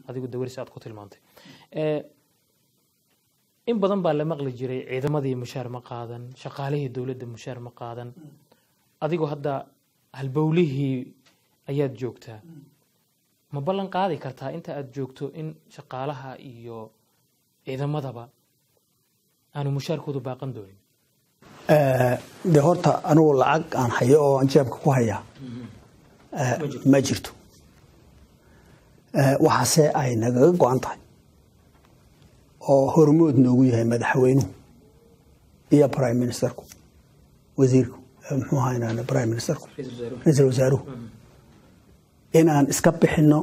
adigu dawarsi aad ku tilmaantay Eh, in badan baa la maqli jiray ciidamadii mushaar ma qaadan shaqaalihii dowladda mushaar ma qaadan adigoo hadda halbowlihii ayaad joogtaa ma ballan qaadi kartaa inta aad joogto in shaqaalaha iyo ciidamadaba aanu mushaarkoodu baaqan doonin de horta anugu lacag aan hayo oo aan jeebka ku hayaa eh, ma jirto Eh, waxaase ay nagaga go-an tahay oo hormood noogu yahay madaxweynuhu iyo prime ministerku wasiirku eh, muxuu ahaa prime ministerku ra-iisul wasaaruhu inaan iska bixino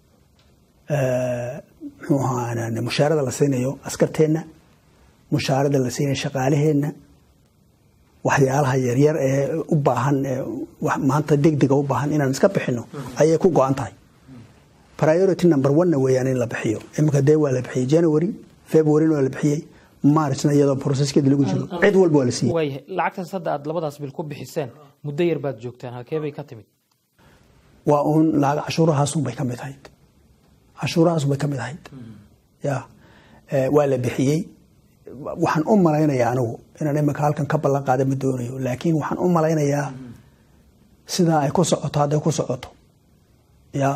eh, muxuu ahaa mushaarada la siinayo askarteenna mushaarada la siinayo shaqaalaheenna waxyaalaha yaryar ee u baahan ee wax maanta degdega u baahan inaan iska bixino ayay ku go-an tahay priority number one-na weeyaan in la bixiyo iminka dee waa la bixiyey january february waa la bixiyey marchna iyadoo processkeeda lagu jiro cid walba waa la siiyey waayahay lacagtaas hadda aad labadaas bil ku bixiseen muddo yar baad joogtaan halkee bay ka timid waa uun lacag cashuurahaasun bay ka mid ahayd cashuurahaasun bay ka mid ahayd ya Eh, waa la bixiyey waxaan u malaynayaa anigu inaan iminka halkan ka ballan qaada ma doonayo laakiin waxaan u malaynayaa sidaa ay ku socoto hadday ku socoto ya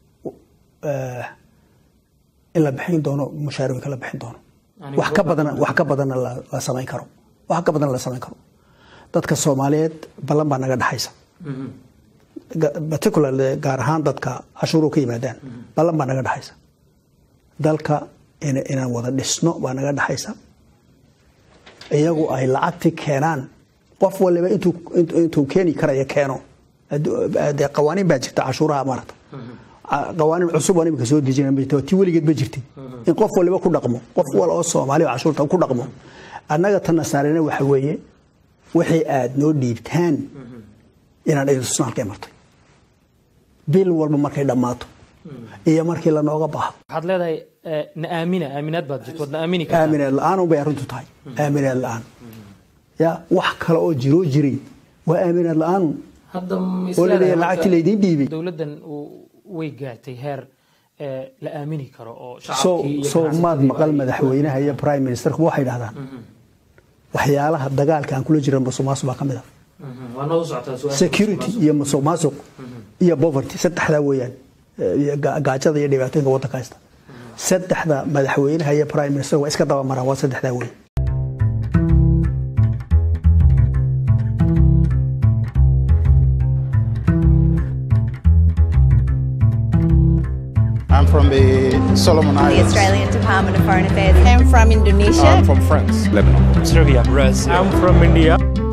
eh, in la bixin doono mushaarooyinka la bixin doono Ani wax ka badan wax ka badanna la la samayn karo wax ka badan la samayn karo dadka soomaaliyeed ballan baa naga dhaxaysa Ga- particularly gaar ahaan dadka cashuuru ka yimaadaan ballan baa naga dhaxaysa dalka in inaan wada dhisno baa naga dhaxaysa iyagu ay lacagti keenaan qof waliba intuu intuu- intuu keeni karaya keeno Addu- dee qawaaniin baa jirta cashuuraha maarata Ca- qawaaniin cusub oo imika soo dejina ma jirta tii weligeed ma jirtay in qof waliba ku dhaqmo qof wal oo soomaali oo cashuurta ku dhaqmo annaga tan nasaarina waxa weeye wixii aad noo dhiibtaan inaan idin tusno halkay martay bil walba markay dhammaato iyo markii lanooga baahdo waxaad leedahay eh, na aamina aaminaad baad jirto waad na aamini kartaa aaminaad la-aan unbay arrintu tahay aaminaad la-aan ya wax kale oo jiroo jiray waa aaminaad la-aanu hadda ma is oo leedahay laleeyahay marka lacagtii laydiin dhiibay dowladdan uu- way gaartay heer eh, la aamini karo oo soo shacabkii iyo soo maad ganacsatada maqal ay- madaxweynaha iyo prime ministerku waxay dhahdaan waxyaalaha dagaalka aan kula jira musuqmaasuq baa ka mid ah Mhm, waa noo socotaa su'aasha security iyo musuq maasuq iyo poverty saddexdaa weeyaan Eh, iyo ga- gaajada iyo dhibaatooyinka waddanka haysta saddexda madaxweynaha iyo prime minister waa iska daba maraan waa saddexdaa weey I'm from the Solomon the Islands. Australian Department of Foreign Affairs. I'm from Indonesia. I'm from France. Lebanon. Serbia. Brazil. I'm from India.